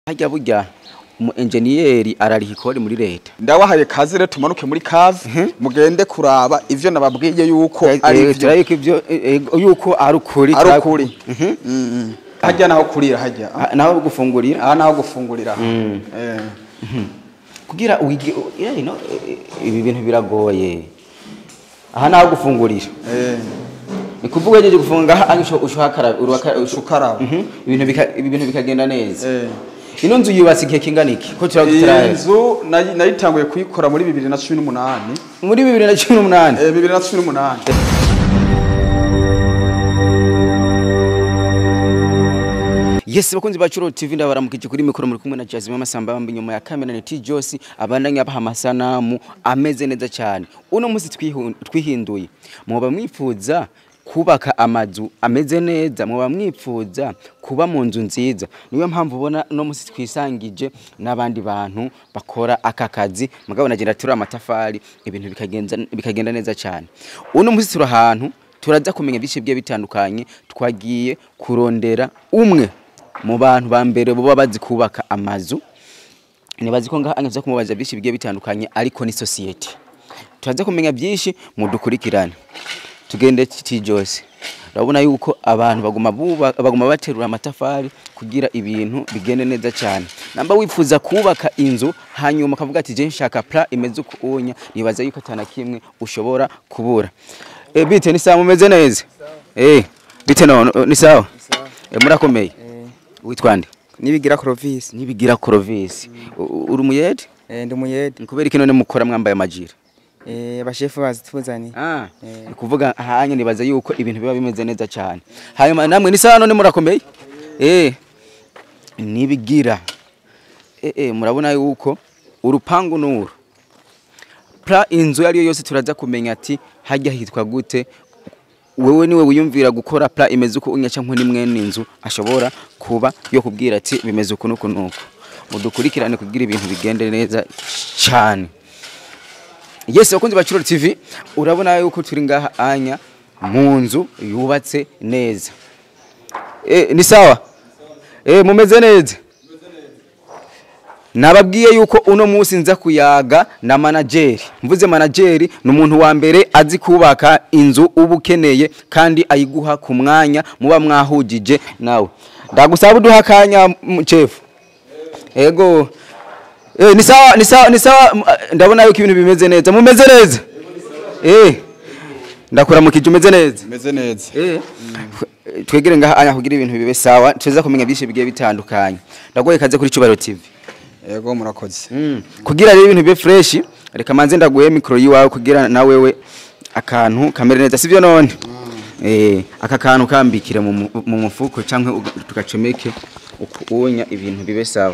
harya burya umu enjeniyeri arariha ikori muri leta ndabahaye kazi rero tumanuke muri kazi mugende kuraba ivyo nababwiye yuko ari Eh, ivyo turabona yuko ivyo eh, eh, yuko ari ukuri ari turaku- ukuri Mm, mm. hajya naho kurira hajya Ah, naho gufungurira aha naho gufungurira Eh. kugira wige eh, you know, eh, eh, ibi bintu biragoye aha naho gufungurira Eh. ni kuvuga yejeje gufunga aha usho ushakaraba urwaka Ushukaraba. ibintu bika- ibi bintu bikagenda neza Eh. ino nzu yubatse igihe kingana iki ko iyi turagutaraye nzu nayi- nayitanguye kuyikora muri bibiri na cumi n'umunani muri bibiri na cumi n'umunani Eh, bibiri na cumi n'umunani Yes bakunzi ba Churo TV ndabaramukije kuri mikoro muri kumwe na Jazima Masamba bambi nyuma ya kamera ni T Josi abandanya baha amasanamu ameze neza cyane uno munsi twihu- twihinduye muba mwifuza kubaka amazu ameze neza muba mwifuza kuba mu nzu nziza niyo mpamvu ubona no munsi twisangije n'abandi bantu bakora aka kazi mugabo nagenda turi amatafari ibintu bikagenda bikagenda neza cyane uno munsi turi ahantu turaza kumenya byinshi bigiye bitandukanye twagiye kurondera umwe mu bantu ba mbere baba bazi kubaka amazu nibazi ko ngaha angaza kumubaza byinshi bigiye bitandukanye ariko ni society turaza kumenya byinshi mudukurikirane tugende titi Jose urabona yuko abantu baguma buba- baguma baterura amatafari kugira ibintu bigende neza cyane namba wifuza kubaka inzu hanyuma ukavuga ati je nshaka pla imeze uko unya nibaza yuko atana kimwe ushobora kubura eh bite ni sawa mumeze neza eh bite no ni sawa eh murakomeye witwa nde nibigira Clovis nibigira Clovis U- uri umuyede eh ndi muyede kubera iki none mukora mwambaye amajira eh abashefu bazituzani ah Eh. ni kuvuga hanya nibaza yuko ibintu biba bimeze neza cyane hanyuma namwe ni sawa none murakomeye eh nibigira eh eh murabona yuko urupangu nuru pra inzu yariyo yose turaza kumenya ati hajya hitwa gute wewe niwe wiyumvira gukora pla imeze uko unya cyangwa ni mwene inzu ashobora kuba yo kubwira ati bimeze uku nuku nuku mudukurikirane kugira ibintu bigende neza cyane Yes bakunzi ba Churo TV urabona yuko turi ngaha anya mu nzu yubatse neza eh ni sawa eh mumeze neza Nababwiye yuko uno munsi nza kuyaga na manageri mvuze manageri ni umuntu wa mbere azi kubaka inzu uba ukeneye kandi ayiguha ku mwanya muba mwahugije nawe ndagusaba uduha akanya m- chefu ego eh ni sawa ni sawa ni sawa m- ndabona yuko ibintu bimeze neza mumeze neza eh ndakura mu kije umeze neza meze neza Eh. Twegere ngaha anya kugira ibintu bibe sawa tuza kumenya byinshi bigiye bitandukanye. Ndagoye kaze kuri Cubaro TV. yego murakoze Mm. Kugira rero ibintu bibe fresh reka manze ndaguye micro yiwawe kugira na wewe akantu kamere neza sivyo none. Eh aka kantu kambikire mu mu- mu mufuko canke uga- tugacomeke ukuonya ibintu bibe sawa.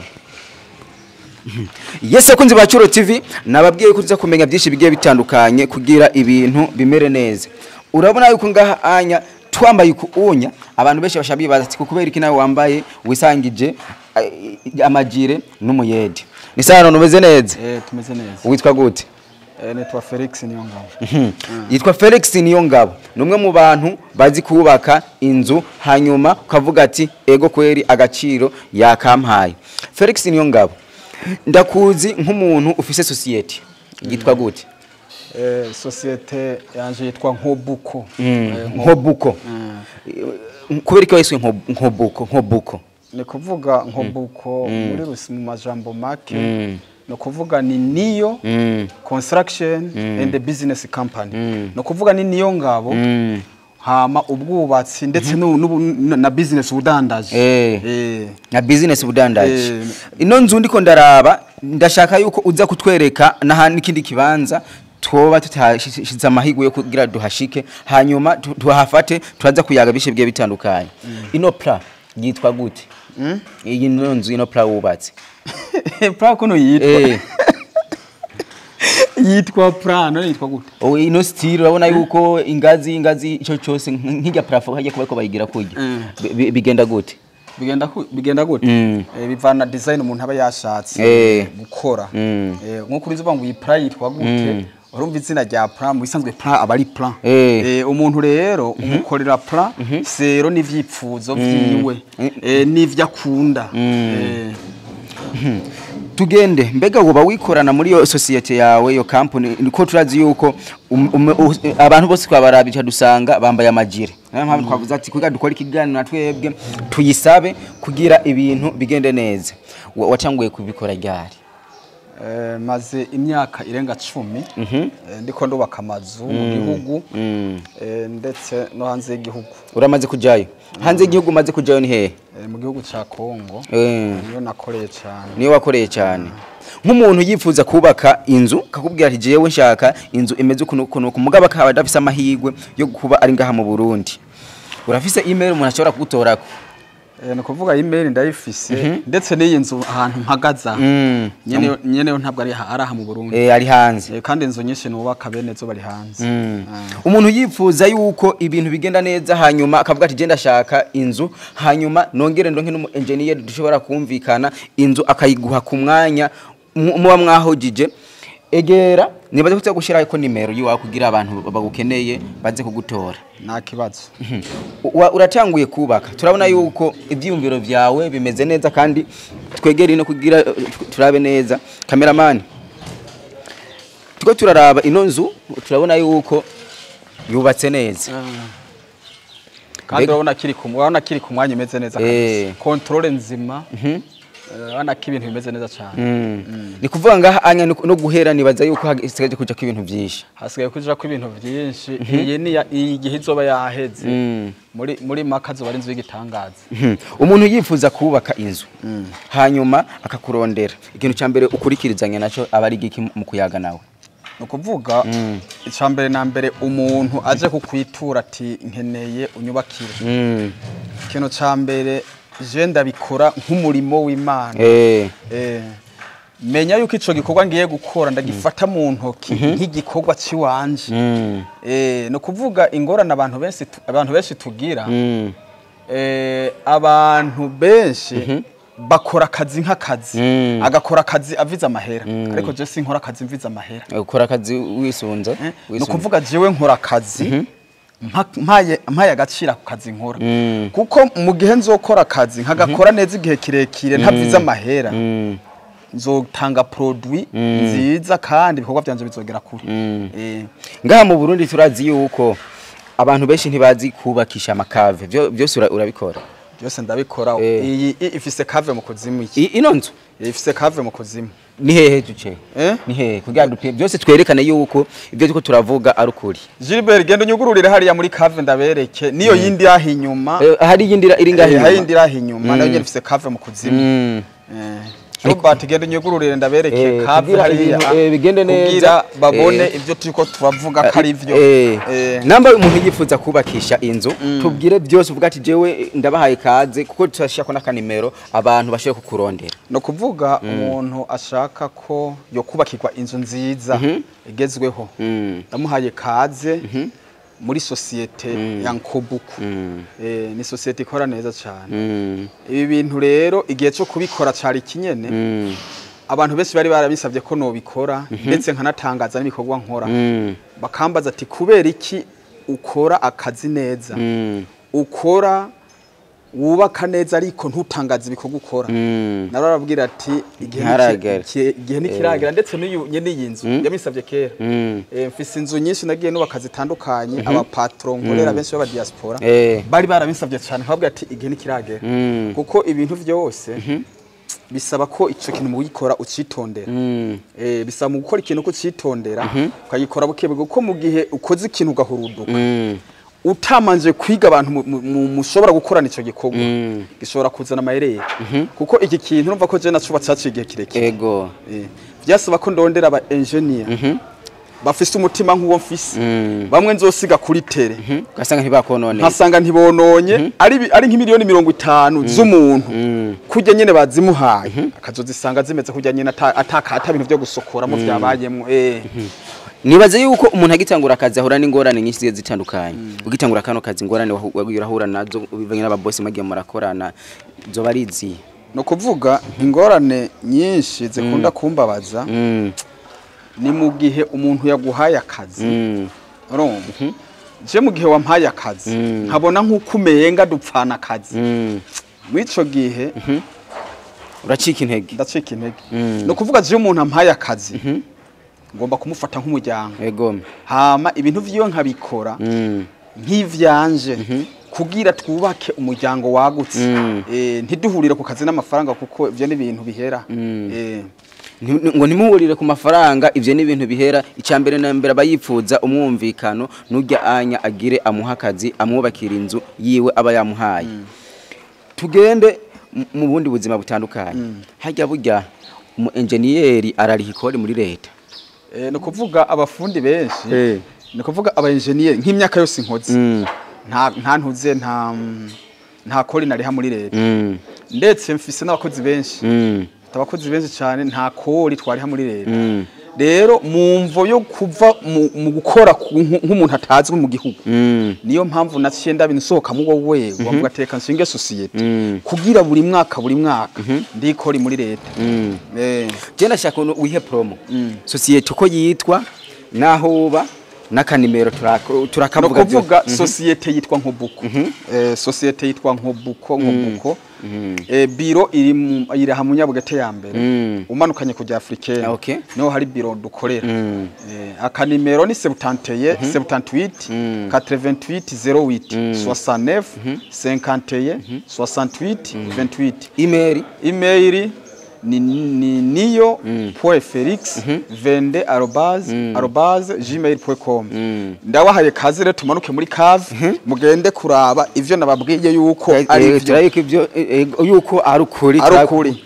Yes akunzi ba Curo TV nababwiye ko tuza kumenya byinshi bigiye bitandukanye kugira ibintu bimere neza. Urabona yuko ngaha anya twambaye ukuonya abantu benshi bashabiye baza kubera iki nawe wambaye wisangije eh, amajire n'umuyede. Ni sawa none umeze neza. eh tumeze neza Witwa gute? eh nitwa Felix Niyongabo Mhm. Yitwa Felix Niyongabo. Ni umwe mu bantu bazi kubaka inzu hanyuma ukavuga ati ego kweri agaciro yakampaye. Felix Niyongabo. Ndakuzi nk'umuntu ufise society. Yitwa gute? eh societe yanje yitwa Nkobuko Eh, Nko- Nkobuko. Mm. Kubera iki wahiswe Nko- Nkobuko? Nkobuko. ni kuvuga Nkobuko muri rusi mu majambo make Mm. ni kuvuga ni niyo Mm. construction and the business company Mm. ni kuvuga ni niyo ngabo Mm. hama ubwubatsi ndetse n'ubu- n'ubu- na- na business ubudandaji Eh. Eh. na business budandaji Eh. ino nzu ndiko ndaraba ndashaka yuko uza kutwereka n'ahandi n'ikindi kibanza twoba tutashize amahigo yo kugira duhashike hanyuma tu- tuhafate turaza kuyaga bishe bigiye bitandukanye ino pla yitwa gute iyi no nzu ino pla wubatse pra kuno yitwa eh yitwa pra none yitwa gute o ino style urabona yuko ingazi ingazi ico cyose nk'ijya plafo hajya kuba ko bayigira kujya Mm. Bi- bi- bigenda gute bigenda ku- bigenda gute Mm. Eh, bivana design umuntu aba yashatse Eh. gukora Mm. Eh, nk'uko urizi uvuga ngo iyi pra yitwa gute urumva izina rya pra mu bisanzwe pra aba ari pra Eh. Eh, umuntu rero umukorera pra sero n'ivyipfuzo vyiwe eh, n'ivyo akunda Eh, tugende mbega woba wikorana muri iyo sosiyete yawe iyo company ko turazi yuko um- um- u- abantu bose twabarabije dusanga bambaye amajire niyo mpamvu twavuze ati kugira dukore ikiganiro na twebwe tuyisabe kugira ibintu bigende neza Wa- watanguye kubikora ryari Eh, maze imyaka irenga cumi eh, ndiko ndubaka amazu mu gihugu eh, ndetse no hanze y'igihugu uramaze kujayo hanze y'igihugu umaze kujayo ni hehe Eh, mu gihugu ca Kongo Eh. niyo nakoreye cyane niyo wakoreye cyane nk'umuntu yifuza kubaka inzu kakubwira ati jewe nshaka inzu imeze ukuntu ukuntu uku mugabo akaba adafise amahirwe yo kuba ari ngaha mu Burundi urafise email umuntu ashobora kugutorako Eh, ni ukuvuga email ndayifise ndetse n'iyi nzu ahantu mpagaza Mm. nyene nyene yo ntabwo ari aha- ari aha mu Burundi eh ari hanze Eh, kandi inzu nyinshi nubaka bene zo bari hanze Ah. umuntu yifuza yuko ibintu bigenda neza hanyuma akavuga ati genda ashaka inzu hanyuma nongere ndonke n'umu engineer dushobora kumvikana inzu akayiguha ku mwanya mu- muba mwahogije egera nibaze ko gushyiraho ko nimero yiwawe kugira abantu bagukeneye baze kugutora nta kibazo Wa- uratanguye kubaka turabona yuko ibyiyumviro byawe bimeze neza kandi twegere ino kugira eh, turabe neza kameramani tuko turaraba ino nzu turabona yuko yubatse neza kandi Mbega- urabona kiri ku urabona kiri ku mwanya imeze neza Eh. kabisa controle nzima Eh, urabona ko ibintu bimeze neza cyane ni kuvuga ngaha anya no no guhera nibaza yuko hasigaje kuja ko ibintu byinshi hasigaye kuja ko ibintu byinshi iyi ni ya- iyi gihe izoba yaheze muri muri maka zoba ari inzu y'igitangaza Mhm. umuntu yifuza kubaka inzu hanyuma akakurondera ikintu cya mbere ukurikirizanya nacyo aba ari igiki mu kuyaga nawe ni ukuvuga icya mbere na mbere umuntu aje kukwitura ati nkeneye unyubakire Mm. ikintu cya mbere je ndabikora nk'umurimo w'imana Eh. Eh, menya yuko ico gikorwa ngiye gukora ndagifata mu ntoki nk'igikorwa ciwanje Mm. eh no kuvuga ingorane abantu benshi tu- abantu benshi tugira Mm. eh abantu benshi bakora akazi nk'akazi Mm. agakora akazi avize amahera ariko je sinkora akazi mvize amahera ukora akazi wisunze Eh, ni wisunze. ukuvuga jewe nkora akazi mpa- mpaye mpaye agaciro ako kazi nkora Mm. kuko mu gihe nzokora akazi nkagakora neza igihe kirekire ntavize amahera Mm. nzotanga produit nziza kandi ibikorwa byanje bizogera kure Eh, ngaha mu Burundi turazi yuko abantu benshi ntibazi kubakisha amakave Byo- byose ura- urabikora byose ndabikora Eh. iyi i- ifise kave mu kuzimu iki I- ino nzu Iyi ifise kave mu kuzimu ni hehe duce Eh? ni hehe kugira dupime byose twerekane yuko ibyo turiko turavuga ari ukuri Gilbert genda unyugururire hariya muri kave ndabereke niyo yindi yaha inyuma Eh, hari iyindi ira- iri ngaha Eh, hari inyuma yindi yaha inyuma nayo nyene ifise kave mu kuzimu Mm. Eh, Robert genda unyugururire ndabereke Eh, kave kugira hariya ibintu, eh, bigende neza. kugira babone Eh. ivyo turiko turavuga ko ari vyo Eh, Eh. namba umuntu yifuza kubakisha inzu tubwire byose uvuga ati jewe ndabahaye kaze kuko turashaka n'akanimero abantu bashobora kukurondera no kuvuga umuntu ashaka ko yo kubakirwa inzu nziza igezweho Mm. ndamuhaye kaze muri sosiyete ya Nkobuku eh, ni sosiyete ikora neza cyane Mm. ibi bintu rero igihe cyo kubikora cari kinyene Mm. abantu benshi bari barabisabye ko nobikora ndetse nkanatangaza n'ibikorwa nkora Mm. bakambaza ati kubera iki ukora akazi neza Mm. ukora wubaka neza ariko ntutangaze ibikorwa ukora Mm. narababwira ati igihe Ntiharagera. niki- ki- igihe ntikiragera ndetse n'iyu nyene iyi nzu yamisabye kera Mm. Eh, mfise inzu nyinshi nagiye nubaka zitandukanye abapatron nkorera benshi b'aba diaspora Eh. bari barabisabye cyane nkababwira ati igihe ntikiragera Mm. kuko ibintu byose bisaba ko icyo kintu mu gukora ucitondera Mm. Eh, bisaba mu gukora ikintu ko ucitondera ukagikora buke buke kuko mu gihe ukoze ikintu ugahuruduka Mm. utamanje kwiga abantu mu- mu- mu- mushobora gukorana icyo gikorwa Mm. gishobora kuzana amayerere kuko iki kintu urumva ko je nacubatse haciye igihe kirekire Ego. Eh, byasaba ko ndondera aba engineer bafise umutima nk'uwo mfise Mm. bamwe nzosiga kuri tere Ugasanga ntibakononeye. nkasanga ntibononye ari bi- ari nk'imiliyoni mirongo itanu z'umuntu kurya nyene bazimuhaye akazozisanga zimeze kurya nyene ata ata- ata bintu vyo gusokoramo vyabayemwo eh Nibaze yuko umuntu agitangura akazi ahura n'ingorane nyinshi zigiye zitandukanye. Ugitangura kano kazi ingorane wahu- wagiye urahura nazo bivanye n'ababosi magiye murakorana zoba ari izihe? no kuvuga ingorane nyinshi zikunda kumbabaza Mm. ni mu gihe umuntu yaguhaye akazi Mm. urumva je mu gihe wampaye akazi nkabona nk'uko umenga dupfana akazi Mm. mw'ico gihe uracika intege ndacika intege Mm. ni ukuvuga iyo umuntu ampaye akazi ngomba kumufata nk'umuryango egome hama ibintu vyiwe nkabikora Mm. nk'ivyanje kugira twubake umuryango wagutse Mm. Eh, ntiduhurire ku kazi n'amafaranga kuko ivyo ni ibintu bihera Mm. Eh, Nti- ngo ntimuhurire ku mafaranga ivyo ni ibintu bihera icya mbere na mbere aba yipfuza umwumvikano n'urya anya agire amuha akazi amwubakira inzu yiwe aba yamuhaye tugende mu- mu bundi buzima butandukanye harya burya umu enjeniyeri arariha ikori muri leta eh, ni ukuvuga abafundi benshi Eh. ni ukuvuga aba engineer nk'imyaka yose nkoze Mm. nta nta ntuze nta nta kori nariha muri leta Mm. ndetse mfise n'abakozi benshi Mm. abakozi benshi cyane nta kori twariha muri leta Mm. rero mu mvo yo kuva mu, mu gukora ku- nk- nk'umuntu atazwi mu gihugu Mm. niyo mpamvu naciye ndabinsohoka mu wowe wavuga teka nshinge societe Mm. kugira buri mwaka buri mwaka ndikori muri leta Mm. eh je ndashaka uno wihe promo Mm. sosiyete uko yitwa naho uba n'akanimero turako- no turakavuga byose. kuvuga societe yitwa nkobuko eh societe yitwa nkobuko nkobuko eh biro iri mu iri ha munyabugete ya mbere Mm. umanukanye kujya africaine Ah, okay. niho hari biro dukorera Mm. eh akanimero ni 78 78 Mm. 88 08 69 51 68 28 email email ni, ni niyo point felix vende arobase arobase gmail point com ndabahaye kazi rero tumanuke muri kave mugende kuraba ivyo nababwiye yuko ari Eh, ivyo turabika ibyo eh, eh, yuko ari ukuri ari turaku- ukuri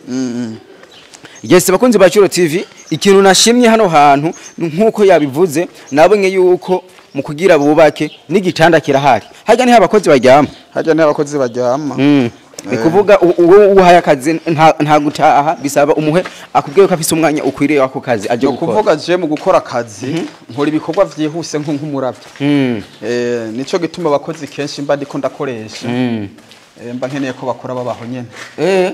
Yes bakunzi ba Curo TV ikintu nashimye hano hantu nkuko yabivuze nabonye yuko mu kugira bubake n'igitanda kirahari hajya niho abakozi baryama hajya n'abakozi baryama Mm. ni kuvuga u- uwo uhaye akazi nta nta gutaha bisaba umuhe akubwiye ko afise umwanya ukwiriye wako kazi aje ni gukora ukuvuga je mu gukora akazi nkora ibikorwa vyihuse nko nk'umuravyi Mm. eh nico gituma abakozi kenshi mba ndiko ndakoresha Mm. eh, mba nkeneye ko bakora babaho nyene Eh.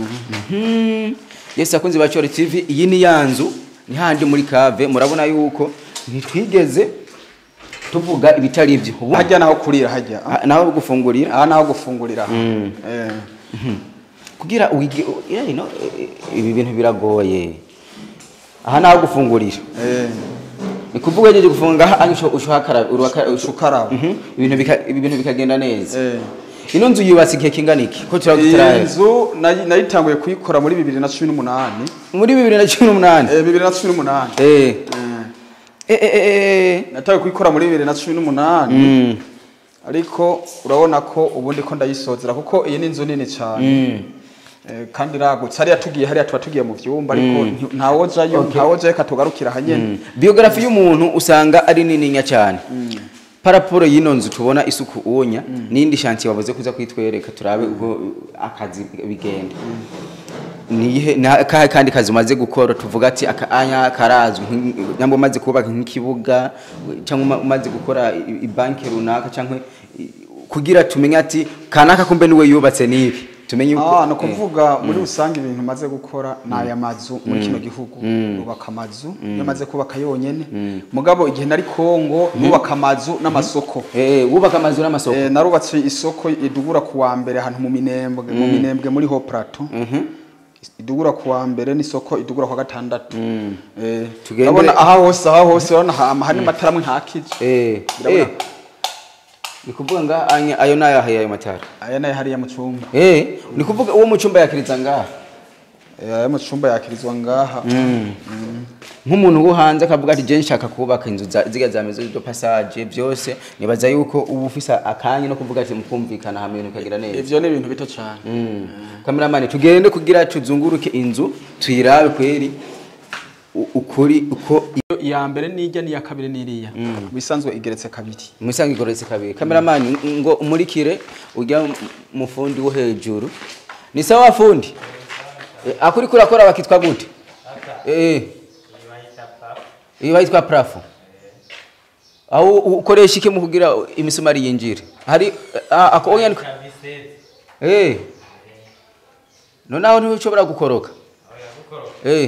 Mhm. Yes akunzi ba Curo TV iyi ni yanzu ni handi muri kave murabona yuko ntitwigeze tuvuga ibitari ibyo ubu hajya naho kurira hajya ah, naho gufungurira aha naho gufungurira Mm. eh kugira wige eh, you know, eh, ibi bintu biragoye aha naho gufungurira eh ni kuvuga yejeje gufunga aha ari ushuhakara urwaka Ushukaraba. ibintu bika- ibi bintu bikagenda neza eh ino nzu yubatse igihe kingana iki ko iyi turagutaraye nzu nayi- nayitanguye kuyikora muri bibiri na cumi n'umunani muri 2018 eh bibiri na cumi n'umunani eh Eh, eh eh eh natanguye kuyikora muri bibiri na cumi n'umunani mm ariko urabona ko ubundi ko ndayisozera kuko iyi ni inzu nini cyane mm Eh, kandi iragutse hariya tugiye hariya tuba tugiye mu vyumba ariko nti- ntawojayo ntawojayo katugarukira hanyene biography y'umuntu usanga ari nininya cyane paraporo y'ino nzu tubona isuku uwonya n'indi shanti wabuze kuza kwitwereka turabe ubwo akazi bigenda nihe na kahe kandi kazi umaze gukora tuvuga ati aka anya karazwi nk- nyambo umaze kubaka nk'ikibuga cyangwa uma- umaze gukora i- ibanki runaka cyangwa i- kugira tumenye ati kanaka kumbe niwe yubatse n'ibi tumenye uko Ah, no kuvuga muri rusange ibintu maze gukora ni aya mazu muri kino gihugu nubaka amazu iyo maze kubaka yonyene mugabo igihe nari Kongo nubaka amazu n'amasoko eh wubaka amazu n'amasoko Eh, narubatse isoko idugura ku wa mbere ahantu mu minembwe mu minembwe muri ho plateau idugura ku wa mbere n'isoko idugura ku wa gatandatu Eh, Tugende- urabona aha hose aha hose urabona ha- hari amatara amwe ntakije eh Ndabona. eh ni kuvuga nga anya ayo nayahaye ayo matara aya nayo hariya mu cyumba Eh, ni kuvuga uwo mu cyumba yakiriza ngaha Eh, aya mu cyumba yakirizwa ngaha nk'umuntu wo hanze akavuga ati je nshaka kubaka inzu za- ziga za maison de passage byose nibaza yuko ubu ufise akanya no kuvuga ati mukumvikana hamwe ibintu bikagira neza ivyo ni ibintu bito cyane Mm. kameramani tugende kugira tuzunguruke inzu tuyirabe kweri u- ukuri uko iya mbere n'ijya n'iya kabiri n'iriya bisanzwe igeretse kabiri musange igoretse kabiri kameramani ngo umurikire ujya mu fundi wo hejuru ni sawa fundi Eh, akuri kurakora bakitwa gute eh iyo bayitwa plafo aho ukoresha iki mu kugira imisumari yinjire hari ah, ako oya niko eh nonaho ntushobora gukoroka eh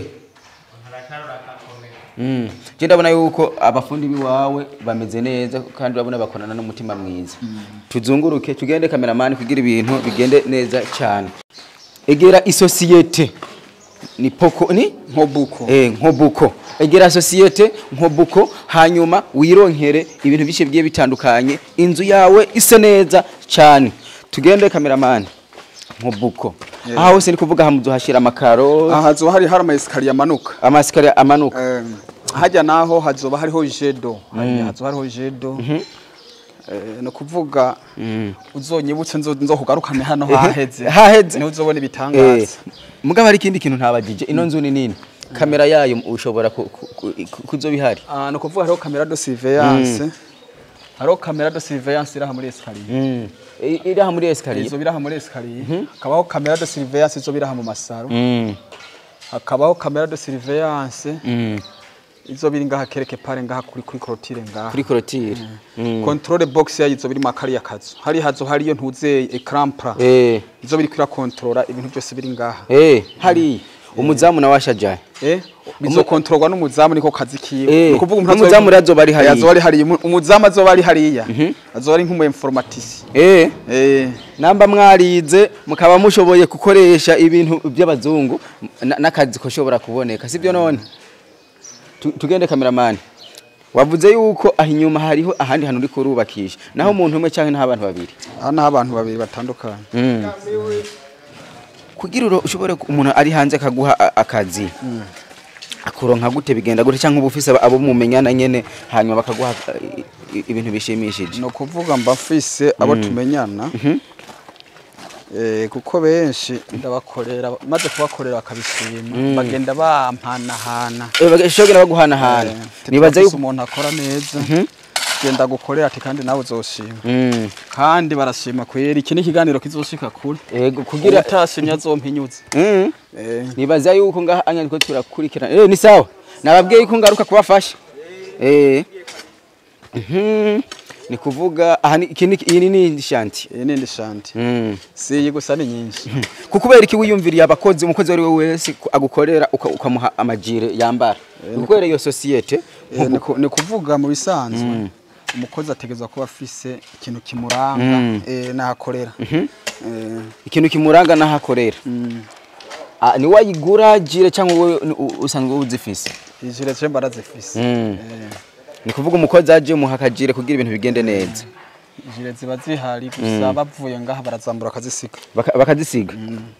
Mm. Je ndabona yuko abafundi biwawe bameze neza kandi urabona bakorana n'umutima mwiza. Tuzunguruke tugende kameramani kugira ibintu bigende neza cyane. egera isosiyete ni poko ni nkobuko eh nkobuko egera sosiyete nkobuko hanyuma wironkere ibintu byinshi bigiye bitandukanye inzu yawe ise neza cyane tugende kameramani nkobuko Yeah. aha hose ni kuvuga hamuzo hashira amakaro aha hazoba hari hari ama esikariye amanuka amasikari amanuka Em, hajya naho hazoba hariho jedo hajya hazoba hariho jedo Eh, ni ukuvuga uzonyibutse nzo nzo kugarukane hano haheze haheze. niho uzobona eh ibitangaza mugabo hari ikindi kintu ntabagije ino nzu ni nini kamera yayo ushobora ku- ku- ku- kuzo bihari Ah, ni ukuvuga hariho kamera de surveillance hariho kamera de surveillance iraha muri esikariye mm. I- iri aha muri escalier izo biraha muri esikariye hakabaho kamera de surveillance izo biraha mu masaro mm. hakabaho kamera de surveillance mm. izo biri ngaha kereke pare ngaha kuri kuri clôture ngaha kuri clôture mm. controle box yayo izo biri mu kariya kazu hari hazo hariyo ntuze ecran plat eh izo biri kira controla ibintu byose biri ngaha eh hari umuzamu na washajaye eh bizokontorwa n'umuzamu niko kazi kiwe Eh, Ni ukuvuga umuntu n'umuzamu azoba- azoba ari hariya. azoba ari hariya Umu- umuzamu azoba ari hariya azoba ari nk'umu informatisi eh eh namba mwarize mukaba mushoboye gukoresha ibintu by'abazungu na- n'akazi koshobora kuboneka sibyo none Tu- tugende kameramani wavuze yuko aho inyuma hariho ahandi hantu uri kurubakisha naho umuntu umwe cyangwa naho abantu babiri hano aho abantu babiri batandukanye Mm. kugira uro ushobore ku- umuntu ari hanze akaguha a- akazi akuronka gute bigenda gute cyangwa uba ufise abo mumenyana nyene hanyuma bakaguha uh, i- ibintu bishimishije ni ukuvuga mba mfise abo tumenyana Eh, kuko benshi ndabakorera maze kubakorera bakabishima bagenda bampanahana Eh, bagashobora baguhanahana Eh, nibaza nibaza yuko umuntu akora neza genda gukorera ati kandi nawe uzoshima Mm. kandi barashima kwera iki ni ikiganiro kizoshika kure Ego kugira utashimye azompinyuze Mm. Eh, nibaza yuko ngaha anya niko turakurikirana eh ni sawa nababwiye yuko ngaruka kubafasha eh Mhm. ni kuvuga aha ni iki ni iyi ni shanti iyi nindi shanti mm. si iyi gusa ni nyinshi kukubera iki wiyumviriye abakozi umukozi ari we wese ku- agukorera uka- ukamuha amajire yambara ukorera iyo sosiyete Eh, ni ku- ni kuvuga mu bisanzwe umukozi ategerezwa kuba afise ikintu kimuranga eh, n'ahakorera Eh, ikintu kimuranga naho akorera mm, Ah, ni wayigura jire cyangwa wowe ni- u- usanzwe uzifise ijire je mbarazifise Mm. Eh, ni kuvuga umukozi aje muha akajire kugira ibintu bigende neza ijire ziba zihari gusa bavuye ngaha barazambura akazisiga Baka- bakazisiga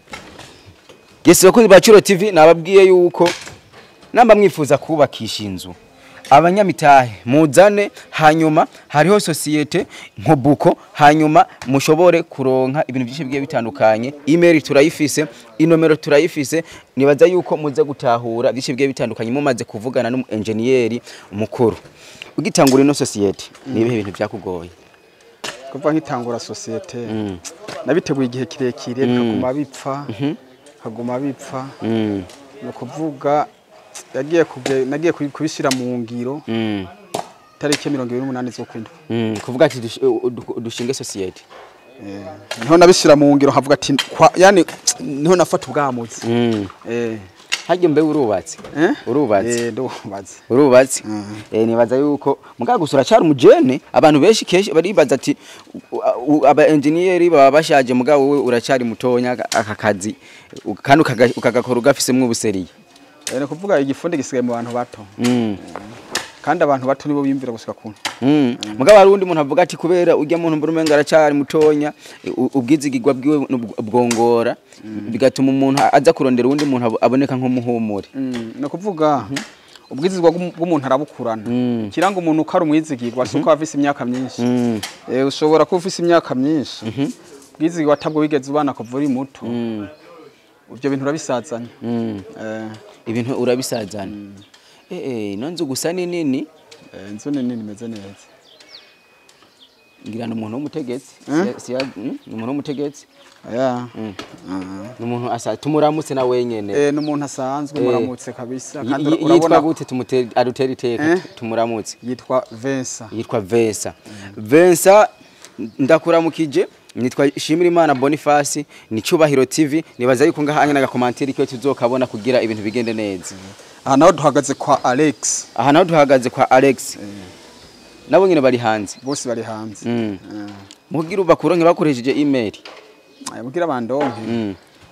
yesi bakozi ba Curo TV nababwiye yuko namba mwifuza kubakisha inzu abanyamitahe muzane hanyuma hariho sosiyete nkobuko hanyuma mushobore kuronka ibintu byinshi bigiye bitandukanye email turayifise inomero turayifise nibaza yuko muze gutahura byinshi bigiye bitandukanye mumaze kuvugana n'umu engineer mukuru ugitangura ino sosiyete ni ibihe bintu byakugoye kuva nkitangura sosiyete nabiteguye igihe kirekire bikaguma bipfa kaguma bipfa mm. ni ukuvuga yagiye kuge- nagiye kubi- kubishyira mu ngiro mm. tariki mirongo ibiri n'umunani z'ukwindwi Mm, kuvuga ati dush- u- du- dushinge sosiyete Eh, niho nabishyira mu ngiro nkavuga ati kwa- yani niho nafata ubwamuzi mm. Eh, harya mbe urubatse eh? urubatse Eh, ndubatse urubatse eh nibaza yuko mugaga gusura cyari umujene abantu benshi kenshi baribaza ati u- u- aba engineer baba bashaje mugabo wowe uracyari mutonya aka- aka kazi u- kandi ukaga- ukagakora ugafisemwo ubuseriye Eh, ni ukuvuga igifundi gisigaye mu bantu bato mm. kandi abantu bato nibo biyumvira gushika kuntu Mm. mugabo hari undi muntu avuga ati kubera ujya muntu mbura umenga aracyari mutonya u- ubwizigirwa bwiwe nubwo- bwongora bigatuma umuntu aza kurondera uwundi muntu abo- aboneka nk'umuhumure Mm, ni ukuvuga ubwizigwa bw'umu- bw'umuntu arabukurana Mm. kiranga umuntu uko ari umwizigirwa si uko aba afise imyaka myinshi Mm. Eh, ushobora kuba ufise imyaka myinshi ubwizigirwa atabwo wigeze ubana kuva uri muto Mm. ibyo bintu urabisazanya Mm. Eh, ibintu urabisazana eh eh ino nzu gusa ni nini eh, inzu nini imeze neza ngira ni umuntu w'umutegetsi Eh? Si- si- mm, ni umuntu w'umutegetsi Yeah. Mm. Ah. ni umuntu asa tumuramutse na wenyene Eh, ni umuntu asanzwe Eh. muramutse kabisa Yi- kandi yi- yitwa urabona gute tumutere adutera iteka Eh? tumuramutse yitwa Vincent yitwa Vensa Vensa ndakuramukije nitwa Shimirimana Boniface ni Cyubahiro TV nibaza yuko ngaha na gakomantiri cyo tuzokabona kugira ibintu bigende neza aha naho duhagaze kwa Alex aha naho duhagaze kwa Alex nabo nyine bari hanze bose bari hanze Mm. Eh. mugira ubakuronke bakoresheje email Eh, mugira bandonke Mm.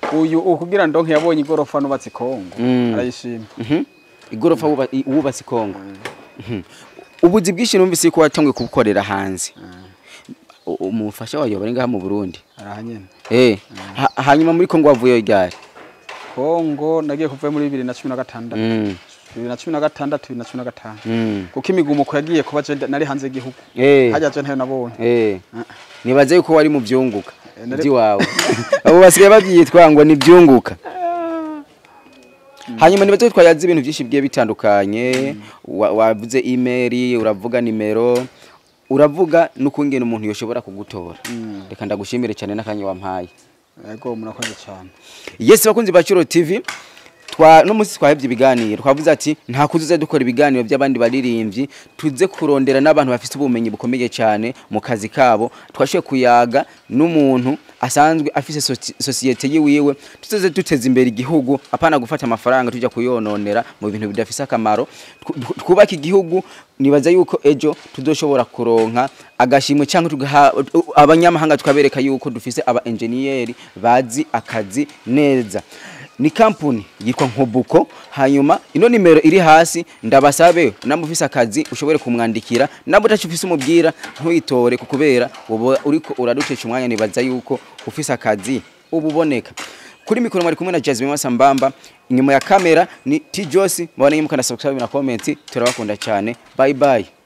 uyu ukugira ndonke yabonye igorofa nubatse Kongo Mm. arayishima Mhm. igorofa wuba- i- wubatse Kongo Mhm. ubuzi bwinshi numvise ko watanguye kubukorera hanze U- umufasha wawe bari ngaha mu Burundi arahanyene eh ha- hanyuma muri Kongo wavuye ryari Kongo nagiye kuva muri 2016 Mm. 2016 2015 Mm. kuko imigumuko yagiye kuba je nari hanze y'igihugu eh hajya je ntayo nabonye eh nibaze yuko wari mu byunguka Eh, nari- by'iwawe abo basigaye babyitwa ngo ni byunguka hanyuma nibaze ko twayazi ibintu byinshi bigiye bitandukanye wa- wavuze email uravuga nimero uravuga n'ukungena umuntu yoshobora kugutora reka ndagushimire cyane n'akanya wampaye yego murakoze cyane Yes bakunzi ba Curo TV twa no munsi twahebye ibiganiro twavuze ati nta kuzuza dukora ibiganiro by'abandi baririmbyi tuze kurondera n'abantu bafite ubumenyi bukomeye cyane mu kazi kabo twashoye kuyaga n'umuntu asanzwe afise soci- sosiyete yiwiwe tuze duteza imbere igihugu apana gufata amafaranga tujya kuyononera mu bintu bidafise akamaro Tw- tw- twubake igihugu nibaza yuko ejo tuzoshobora kuronka agashimwe cyangwa tugaha abanyamahanga tukabereka yuko dufise aba engineer bazi akazi neza ni kampuni yitwa nkobuko hanyuma ino nimero iri hasi ndabasabe namwe ufise akazi ushobore kumwandikira nabo utacu ufise umubwira ntuyitore kukubera uba uriko uraducesha umwanya nibaza yuko ufise akazi ububoneka kuri mikoro mwari kumwe na Jasmine Masambamba inyuma ya kamera ni T Josi mubone mukana subscribe na comment turabakunda cyane bye bye